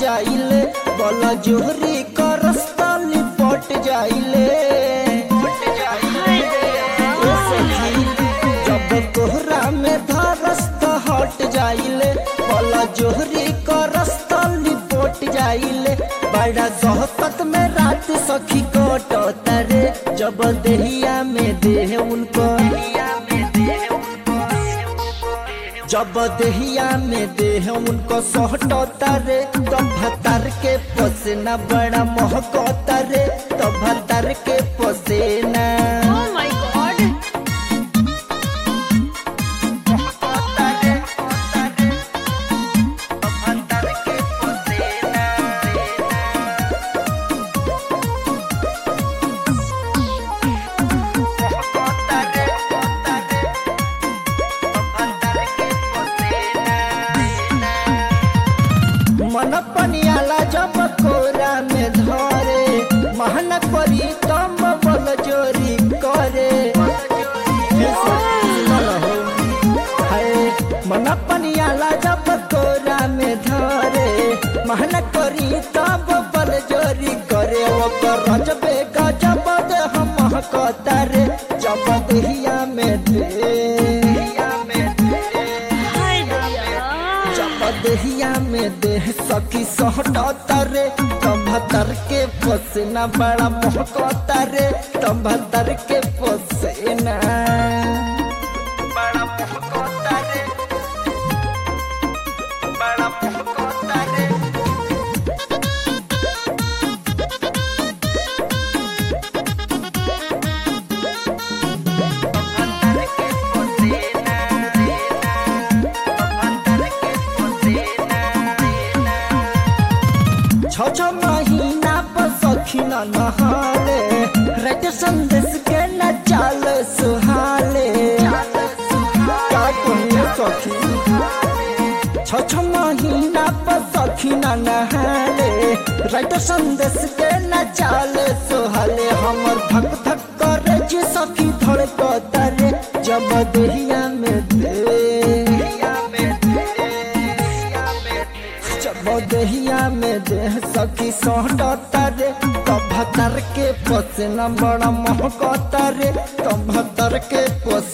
जाइले बला जोहरी का रास्ता लिपट जाइले ओ सखी, जब कोहरा में धरस्त हट जाइले बला जोहरी का रास्ता लिपट जाइले बड़ा सोहबत में रात सखी कटत रे जब देहिया में देह उनको जब देहिया में देह उनको सोहटता रे तो भतर के पसेना बड़ा महकता रे तो भतर के पसेना Oh my god. महकता रे, महकता रे, तो भतर के पसेना महकता रे, महकता रे, तो भतर के पसेना मन पनियाला जब कोरा में धरे महन करी तम बल जोरी करे हे सुनल हो। हाय, मन पनियाला जब कोरा में धरे महन करी तब बल जोरी करे ओकर रजबे गजब दे हम कहतारे जब देहिया में दे हाय भैया जब देहिया में देह सखी सहटता रे तम्भतर के पसेना बड़ा महकता रे तम्भतर के पसेना बड़ा महकता रे बड़ा महकता रे तम्भतर के पसेना तम्भतर के पसेना छ छ महीना पर सखी न नहाले रट संदेश के न चाल सुहाले का कहिए सखी छ छ महीना पर सखी न नहाले रट संदेश के न चाल सुहाले हमर धक धक करे जे सखी धड़कता रे जब देहिया में दे जब देहिया में देह सखी सोहटता रे तब भतर के पसेना बड़ा महकता रे तब भतर के पस